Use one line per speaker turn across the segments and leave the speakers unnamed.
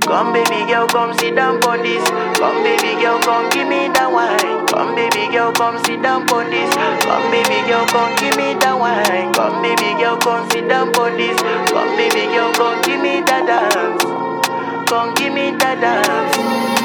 Come baby girl, come sit down on this. Come baby girl, come give me that wine. Come baby girl, come sit down on this. Come baby girl, come give me that wine. Come baby girl, come sit down on this. Come baby girl, come give me that dance. Come give me that dance.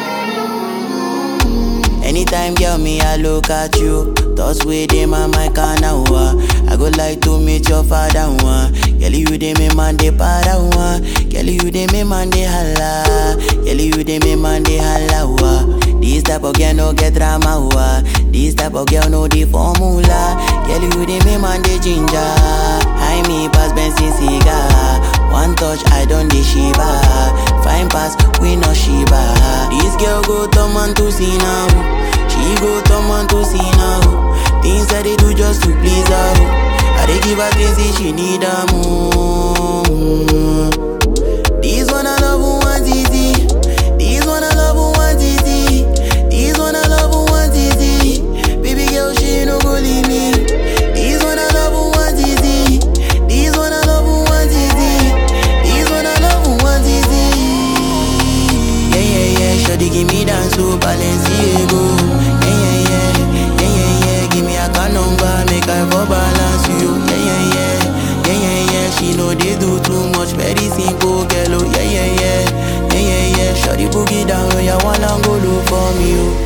Anytime, girl, me, I look at you. Thoughts within my mind, can I go like to meet your father, one. Girl, you dey me man, dey para, one. Girl, you dey me man, dey holla. Girl, you dey me man, dey holla, wa. This type of girl no get drama, wa. This type of girl no the formula. Girl, you dey me man, dey ginger. High me pass Benson cigar. One touch, I don't dey shiva. Fine pass, we no shiva. This girl go turn man to see now. She go turn man to see now. Things that they do just to please her. I dey give her things if she need her more. This one I love who wants easy. This one I love who wants easy. This one I love who wants easy. Baby girl, she no go leave me. This one I love who wants easy. This one I love who wants easy. This one I love who wants easy. Yeah, yeah, yeah. Shawty give me dance to Balenciaga. Yeah, yeah, yeah. Yeah, yeah, yeah. Give me a car number, make I for balance you. Yeah, yeah, yeah. Yeah, yeah, yeah. She know they do too much, very simple, girl. Oh, yeah, yeah, yeah. Yeah, yeah, yeah. Shawty boogie down, oh, yeah, wanna go look for me, oh.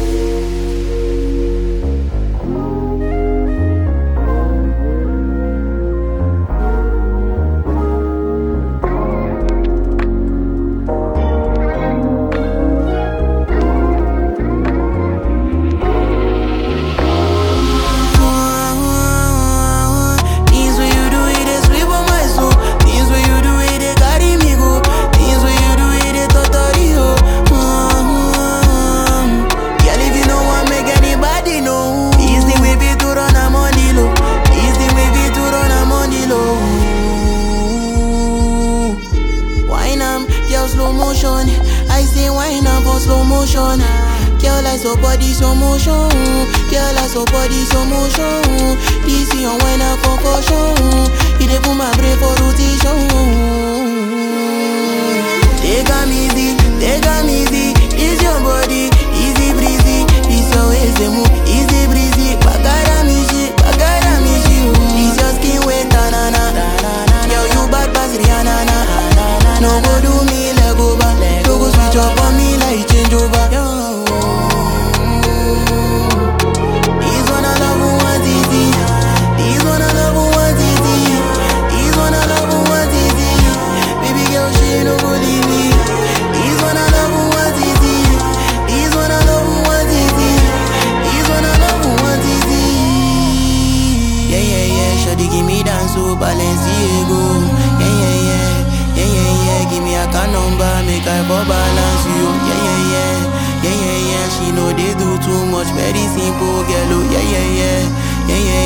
Things when you do it, they sweep on my soul. Things when you do it, they carry me go. Things when you do it, they totally ho. Mm-hmm. Girl, if you know want make anybody know. This the way we to run a money low. This the way we to run a money low. Wine am, girl slow motion. I say wine am for slow motion. Girl, I so body slow motion. Girl, I so body slow motion. This is your wine a concussion. You dey put my brain for rotation. Take am easy, take am easy. It's your body, easy breezy. This your ways they move, easy breezy. Bagara me shit, bagara me shit. This your skin wet, na na na. Girl, you bad pass Rihanna na. No go do me leg over, no go switch up on me like change over. This one I love who wants easy. This one I love who wants easy. This one I love who wants easy. Baby girl, she no go leave me. This one I love who wants easy. This one I love who wants easy. This one I love who wants easy. Yeah, yeah, yeah. Shawty give me dance to Balenciaga. Yeah, yeah, yeah. Yeah, yeah, yeah. Give me a car number, make I for balance you. Yeah, yeah, yeah. Yeah, yeah, yeah. She know they do too much, very simple, girl. Oh, yeah, yeah, yeah. Yeah, yeah,